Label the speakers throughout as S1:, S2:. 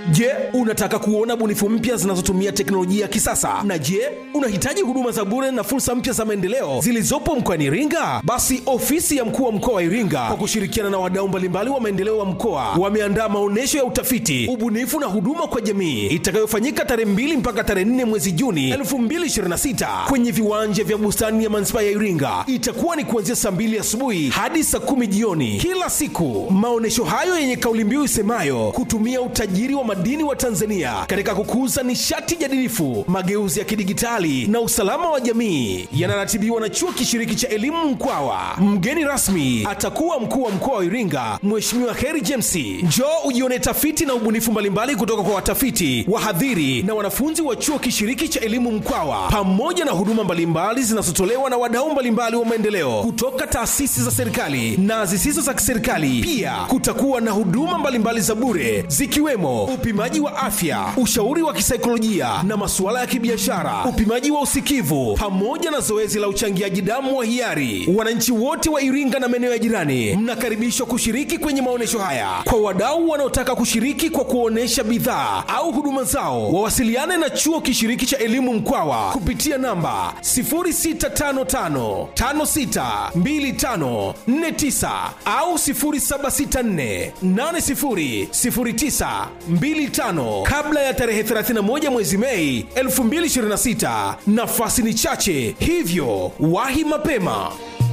S1: Je, unataka kuona bunifu mpya zinazotumia teknolojia ya kisasa? Na je, unahitaji huduma za bure na fursa mpya za maendeleo zilizopo mkoani Iringa? Basi ofisi ya mkuu wa mkoa wa Iringa kwa kushirikiana na wadau mbalimbali wa maendeleo wa mkoa wameandaa maonyesho ya utafiti, ubunifu na huduma kwa jamii itakayofanyika tarehe 2 mpaka tarehe 4 mwezi Juni 2026 kwenye viwanja vya bustani ya manispaa ya Iringa. Itakuwa ni kuanzia saa 2 asubuhi hadi saa 10 jioni kila siku. Maonyesho hayo yenye kauli mbiu isemayo kutumia utajiri wa madini wa Tanzania katika kukuza nishati jadilifu, mageuzi ya kidigitali na usalama wa jamii yanaratibiwa na chuo kishiriki cha elimu Mkwawa. Mgeni rasmi atakuwa mkuu wa mkoa wa Iringa, Mheshimiwa Heri James. Njoo ujione tafiti na ubunifu mbalimbali kutoka kwa watafiti, wahadhiri na wanafunzi wa chuo kishiriki cha elimu Mkwawa, pamoja na huduma mbalimbali zinazotolewa na wadau mbalimbali wa maendeleo kutoka taasisi za serikali na zisizo za kiserikali. Pia kutakuwa na huduma mbalimbali za bure zikiwemo upimaji wa afya, ushauri wa kisaikolojia na masuala ya kibiashara, upimaji wa usikivu pamoja na zoezi la uchangiaji damu wa hiari. Wananchi wote wa Iringa na maeneo ya jirani mnakaribishwa kushiriki kwenye maonyesho haya. Kwa wadau wanaotaka kushiriki kwa kuonesha bidhaa au huduma zao, wawasiliane na chuo kishiriki cha elimu Mkwawa kupitia namba 0655 562549 au 0764 80 09 25 kabla ya tarehe 31 mwezi Mei 2026. Nafasi ni chache, hivyo wahi mapema.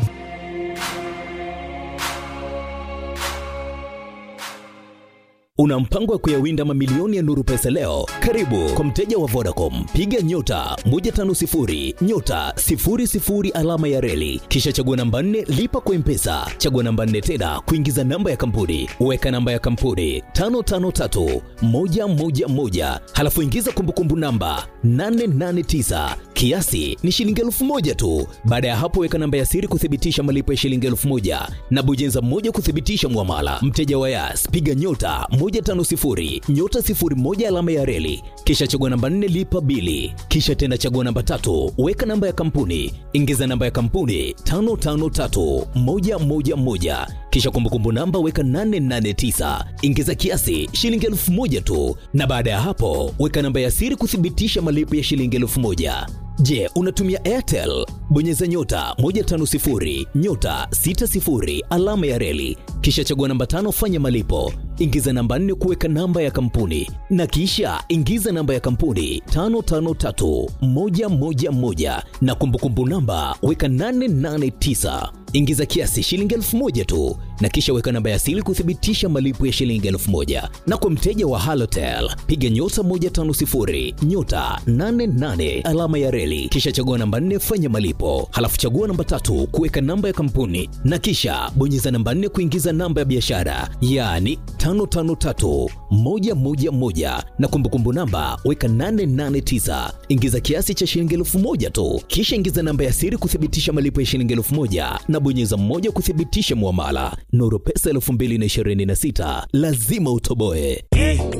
S2: Una mpango wa kuyawinda mamilioni ya Nuru Pesa leo? Karibu kwa mteja wa Vodacom, piga nyota 150 nyota 00 alama ya reli, kisha chagua namba 4 lipa kwa Mpesa, chagua namba 4 tena kuingiza namba ya kampuni, weka namba ya kampuni 553 111, halafu ingiza kumbukumbu namba 889 kiasi ni shilingi elfu moja tu. Baada ya hapo, weka namba ya siri kuthibitisha malipo ya shilingi elfu moja na bonyeza moja kuthibitisha mwamala. Mteja wa Yas, piga nyota 150 nyota 01 alama ya reli, kisha chagua namba 4 lipa bili, kisha tena chagua namba tatu, weka namba ya kampuni, ingiza namba ya kampuni 553111 kisha kumbukumbu namba weka 889 ingiza kiasi shilingi elfu moja tu, na baada ya hapo weka namba ya siri kuthibitisha malipo ya shilingi elfu moja. Je, unatumia Airtel? Bonyeza nyota 150 nyota 60 alama ya reli, kisha chagua namba tano, fanya malipo, ingiza namba nne kuweka namba ya kampuni, na kisha ingiza namba ya kampuni 553111 na kumbukumbu namba weka 889 ingiza kiasi shilingi elfu moja tu na kisha weka namba ya siri kuthibitisha malipo ya shilingi elfu moja na kwa mteja wa halotel piga nyota 150 nyota 88 alama ya reli kisha chagua namba 4 fanya malipo halafu chagua namba tatu kuweka namba ya kampuni na kisha bonyeza namba 4 kuingiza namba ya biashara yaani 553111 na kumbukumbu namba weka 889 ingiza kiasi cha shilingi elfu moja tu kisha ingiza namba ya siri kuthibitisha malipo ya shilingi elfu moja na bonyeza mmoja kuthibitisha muamala. Nuru Pesa 2026 lazima utoboe.